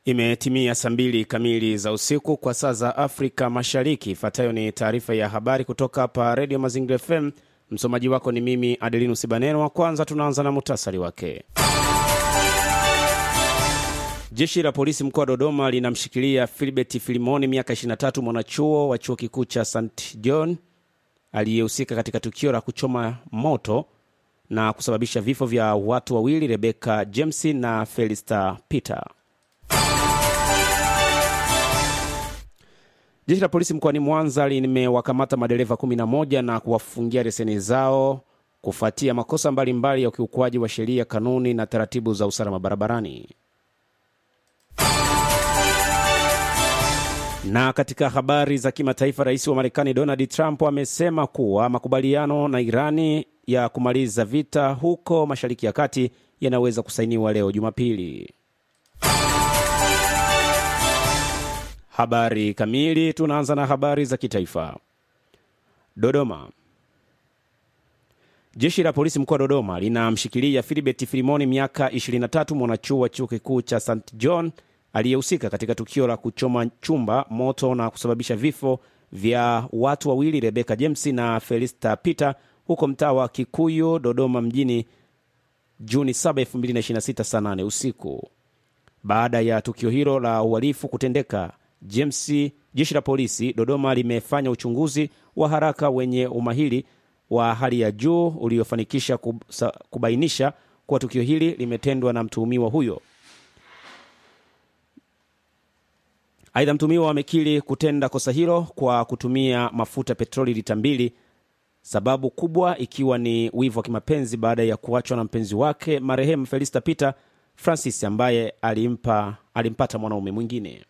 Imetimia saa mbili kamili za usiku kwa saa za Afrika Mashariki. Ifuatayo ni taarifa ya habari kutoka hapa Redio Mazingira FM. Msomaji wako ni mimi Adelinus Baneno. Wa kwanza tunaanza na muhtasari wake. Jeshi la polisi mkoa wa Dodoma linamshikilia Filibert Filimoni, miaka 23, mwanachuo wa chuo kikuu cha St John aliyehusika katika tukio la kuchoma moto na kusababisha vifo vya watu wawili, Rebecca James na Felista Peter. Jeshi la polisi mkoani Mwanza limewakamata madereva 11 na kuwafungia leseni zao kufuatia makosa mbalimbali mbali ya ukiukwaji wa sheria, kanuni na taratibu za usalama barabarani. Na katika habari za kimataifa, rais wa Marekani Donald Trump amesema kuwa makubaliano na Irani ya kumaliza vita huko Mashariki ya Kati yanaweza kusainiwa leo Jumapili. Habari kamili. Tunaanza na habari za kitaifa. Dodoma. Jeshi la polisi mkoa wa Dodoma linamshikilia Filibert Filimoni, miaka 23, mwanachuo wa chuo kikuu cha St John aliyehusika katika tukio la kuchoma chumba moto na kusababisha vifo vya watu wawili, Rebecca James na Felista Peter, huko mtaa wa Kikuyu, Dodoma mjini, Juni 7, 2026 saa 8 usiku. Baada ya tukio hilo la uhalifu kutendeka, James, jeshi la polisi Dodoma limefanya uchunguzi wa haraka wenye umahiri wa hali ya juu uliofanikisha kubainisha kuwa tukio hili limetendwa na mtuhumiwa huyo. Aidha, mtuhumiwa amekiri kutenda kosa hilo kwa kutumia mafuta petroli lita mbili, sababu kubwa ikiwa ni wivu wa kimapenzi baada ya kuachwa na mpenzi wake marehemu Felista Peter Francis ambaye alimpa, alimpata mwanaume mwingine.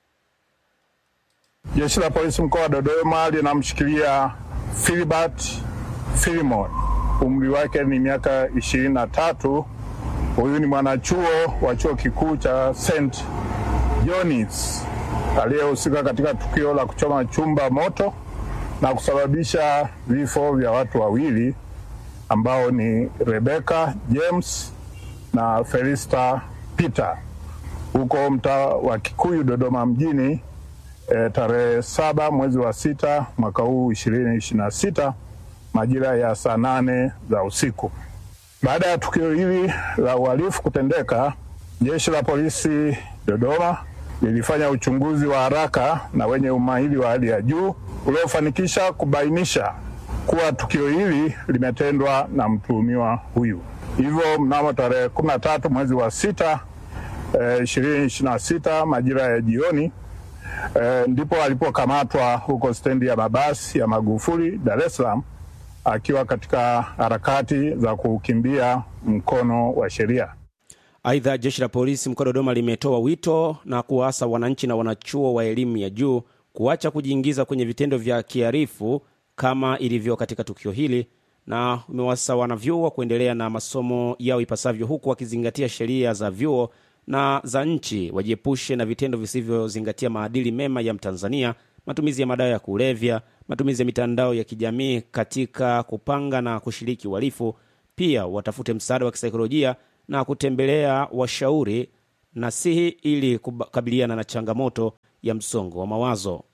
Jeshi la polisi mkoa wa Dodoma linamshikilia Filibert Filimon, umri wake ni miaka ishirini na tatu. Huyu ni mwanachuo wa chuo kikuu cha St John's aliyehusika katika tukio la kuchoma chumba moto na kusababisha vifo vya watu wawili ambao ni Rebecca James na Felista Peter huko mtaa wa Kikuyu Dodoma mjini e, tarehe saba mwezi wa sita mwaka huu ishirini ishirini na sita majira ya saa nane za usiku. Baada ya tukio hili la uhalifu kutendeka, jeshi la polisi Dodoma lilifanya uchunguzi wa haraka na wenye umahiri wa hali ya juu uliofanikisha kubainisha kuwa tukio hili limetendwa na mtuhumiwa huyu. Hivyo mnamo tarehe kumi na tatu mwezi wa sita ishirini eh, ishirini na sita majira ya jioni eh, ndipo alipokamatwa huko stendi ya mabasi ya Magufuli Dar es Salaam akiwa katika harakati za kukimbia mkono wa sheria. Aidha, jeshi la polisi mkoa wa Dodoma limetoa wito na kuwaasa wananchi na wanachuo wa elimu ya juu kuacha kujiingiza kwenye vitendo vya kiharifu kama ilivyo katika tukio hili, na umewasa wanavyuo kuendelea na masomo yao ipasavyo, huku wakizingatia sheria za vyuo na za nchi, wajiepushe na vitendo visivyozingatia maadili mema ya Mtanzania, matumizi ya madawa ya kulevya, matumizi ya mitandao ya kijamii katika kupanga na kushiriki uhalifu. Pia watafute msaada wa kisaikolojia na kutembelea washauri nasihi ili kukabiliana na changamoto ya msongo wa mawazo.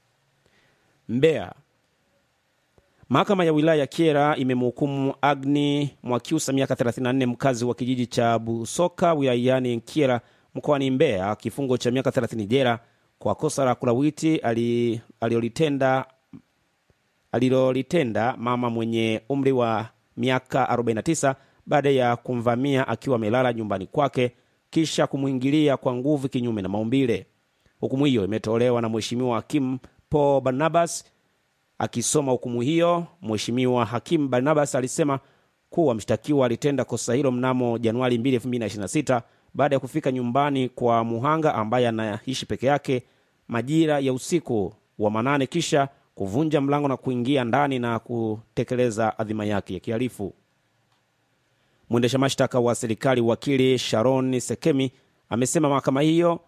Mbeya, mahakama ya wilaya ya Kyela imemhukumu Agni Mwakyusa miaka 34 mkazi wa kijiji cha Busoka wilayani Kyela mkoani Mbeya kifungo cha miaka 30 jela kwa kosa la kulawiti alilolitenda alilolitenda mama mwenye umri wa miaka 49 baada ya kumvamia akiwa amelala nyumbani kwake kisha kumwingilia kwa nguvu kinyume na maumbile. Hukumu hiyo imetolewa na Mheshimiwa Hakimu Paul Barnabas. Akisoma hukumu hiyo, Mheshimiwa Hakimu Barnabas alisema kuwa mshtakiwa alitenda kosa hilo mnamo Januari 2, 2026 baada ya kufika nyumbani kwa muhanga ambaye anaishi peke yake majira ya usiku wa manane, kisha kuvunja mlango na kuingia ndani na kutekeleza adhima yake ya kihalifu. Mwendesha mashtaka wa serikali wakili Sharon Sekemi amesema mahakama hiyo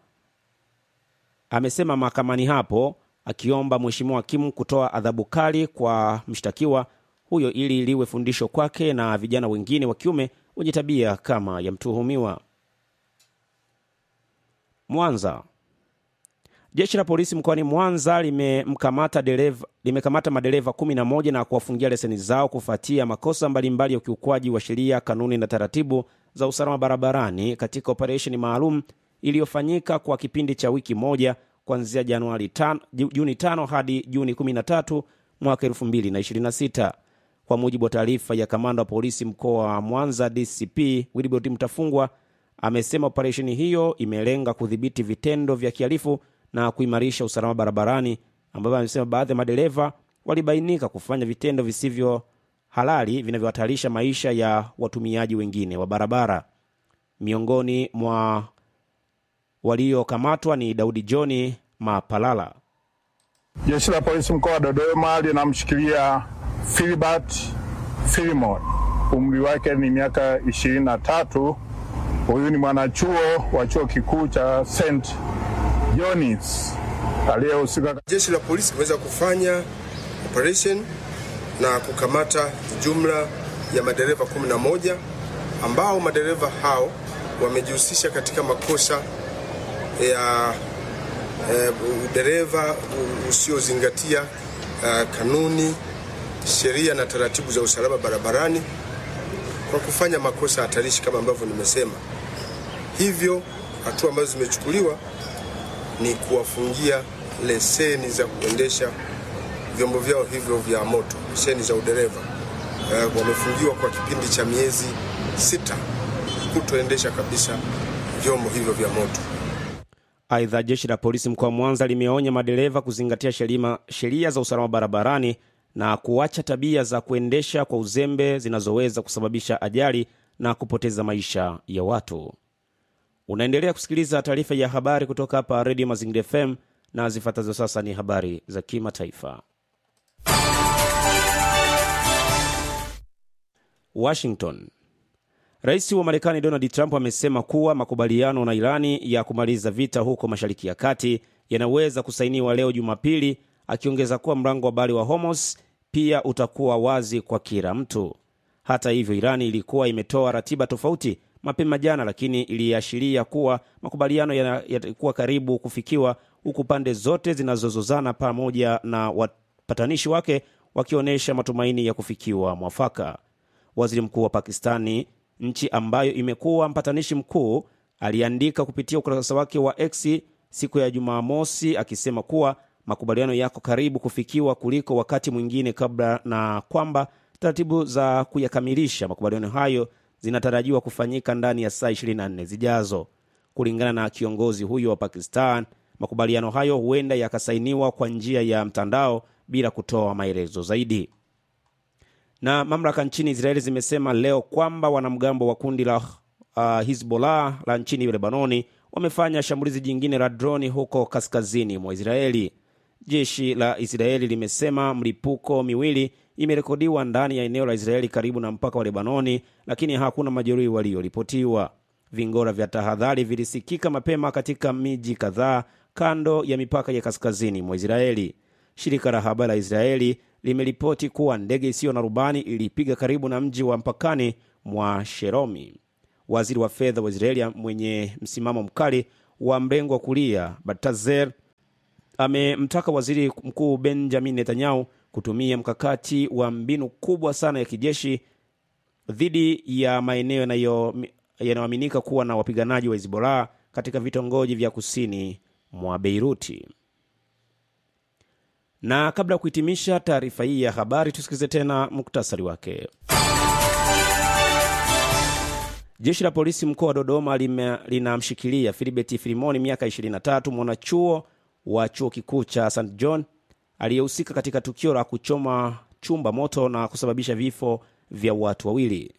amesema mahakamani hapo akiomba mheshimiwa hakimu kutoa adhabu kali kwa mshtakiwa huyo ili liwe fundisho kwake na vijana wengine wa kiume wenye tabia kama ya mtuhumiwa. Mwanza. Jeshi la polisi mkoani Mwanza limemkamata dereva limekamata madereva 11 na kuwafungia leseni zao kufuatia makosa mbalimbali ya ukiukwaji wa sheria, kanuni na taratibu za usalama barabarani katika operesheni maalum iliyofanyika kwa kipindi cha wiki moja kuanzia Januari 5, Juni 5 hadi Juni 13 mwaka 2026. Kwa mujibu wa taarifa ya kamanda wa polisi mkoa wa Mwanza DCP Wilbrod Mtafungwa amesema operesheni hiyo imelenga kudhibiti vitendo vya kihalifu na kuimarisha usalama barabarani, ambapo amesema baadhi ya madereva walibainika kufanya vitendo visivyo halali vinavyohatarisha maisha ya watumiaji wengine wa barabara. Miongoni mwa waliokamatwa ni Daudi Johni Mapalala. Jeshi la polisi mkoa wa Dodoma linamshikilia Filibert Filimon, umri wake ni miaka ishirini na tatu. Huyu ni mwanachuo wa chuo kikuu cha St John's aliyehusika. Jeshi la polisi limeweza kufanya operation na kukamata jumla ya madereva 11 ambao madereva hao wamejihusisha katika makosa ya eh, dereva usiozingatia eh, kanuni, sheria na taratibu za usalama barabarani kwa kufanya makosa hatarishi kama ambavyo nimesema. Hivyo hatua ambazo zimechukuliwa ni kuwafungia leseni za kuendesha vyombo vyao hivyo vya moto, leseni za udereva. Uh, wamefungiwa kwa kipindi cha miezi sita kutoendesha kabisa vyombo hivyo vya moto. Aidha, jeshi la polisi mkoa wa Mwanza limeonya madereva kuzingatia sheria za usalama barabarani na kuacha tabia za kuendesha kwa uzembe zinazoweza kusababisha ajali na kupoteza maisha ya watu. Unaendelea kusikiliza taarifa ya habari kutoka hapa Redio Mazingira FM na zifuatazo sasa ni habari za kimataifa. Washington. Rais wa Marekani Donald Trump amesema kuwa makubaliano na Irani ya kumaliza vita huko Mashariki ya Kati yanaweza kusainiwa leo Jumapili, akiongeza kuwa mlango wa bahari wa Hormuz pia utakuwa wazi kwa kila mtu. Hata hivyo, Irani ilikuwa imetoa ratiba tofauti mapema jana, lakini iliashiria kuwa makubaliano yatakuwa karibu kufikiwa, huku pande zote zinazozozana pamoja na wapatanishi wake wakionyesha matumaini ya kufikiwa mwafaka. Waziri mkuu wa Pakistani, nchi ambayo imekuwa mpatanishi mkuu, aliandika kupitia ukurasa wake wa X siku ya Jumamosi akisema kuwa makubaliano yako karibu kufikiwa kuliko wakati mwingine kabla, na kwamba taratibu za kuyakamilisha makubaliano hayo zinatarajiwa kufanyika ndani ya saa 24 zijazo. Kulingana na kiongozi huyo wa Pakistan, makubaliano hayo huenda yakasainiwa kwa njia ya mtandao bila kutoa maelezo zaidi. Na mamlaka nchini Israeli zimesema leo kwamba wanamgambo wa kundi la uh, Hizbollah la nchini Lebanoni wamefanya shambulizi jingine la droni huko kaskazini mwa Israeli. Jeshi la Israeli limesema mlipuko miwili imerekodiwa ndani ya eneo la Israeli karibu na mpaka wa Lebanoni, lakini hakuna majeruhi walioripotiwa. Vingora vya tahadhari vilisikika mapema katika miji kadhaa kando ya mipaka ya kaskazini mwa Israeli. Shirika la habari la Israeli limeripoti kuwa ndege isiyo na rubani ilipiga karibu na mji wa mpakani mwa Sheromi. Waziri wa fedha wa Israeli mwenye msimamo mkali wa mrengo wa kulia Baltazer amemtaka waziri mkuu Benjamin Netanyahu kutumia mkakati wa mbinu kubwa sana ya kijeshi dhidi ya maeneo yanayoaminika kuwa na wapiganaji wa Hezbollah katika vitongoji vya kusini mwa Beiruti. Na kabla ya kuhitimisha taarifa hii ya habari, tusikilize tena muktasari wake. Jeshi la polisi mkoa wa Dodoma linamshikilia Filibert Filimoni, miaka 23, mwanachuo wa chuo kikuu cha St John aliyehusika katika tukio la kuchoma chumba moto na kusababisha vifo vya watu wawili.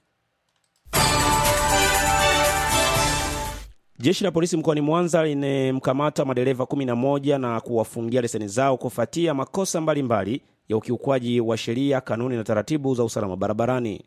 Jeshi la polisi mkoani Mwanza limemkamata madereva 11 na kuwafungia leseni zao kufuatia makosa mbalimbali mbali ya ukiukwaji wa sheria, kanuni na taratibu za usalama barabarani.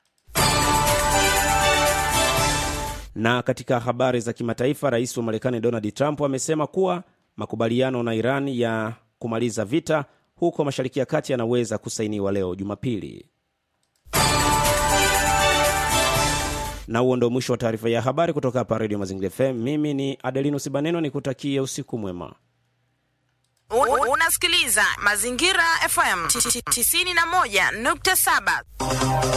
Na katika habari za kimataifa, rais wa Marekani Donald Trump amesema kuwa makubaliano na Iran ya kumaliza vita huko Mashariki ya Kati yanaweza kusainiwa leo Jumapili. Na huo ndo mwisho wa taarifa ya habari kutoka hapa Redio Mazingira FM. Mimi ni Adelino Sibaneno, nikutakie usiku mwema. U- Unasikiliza Mazingira FM 91.7.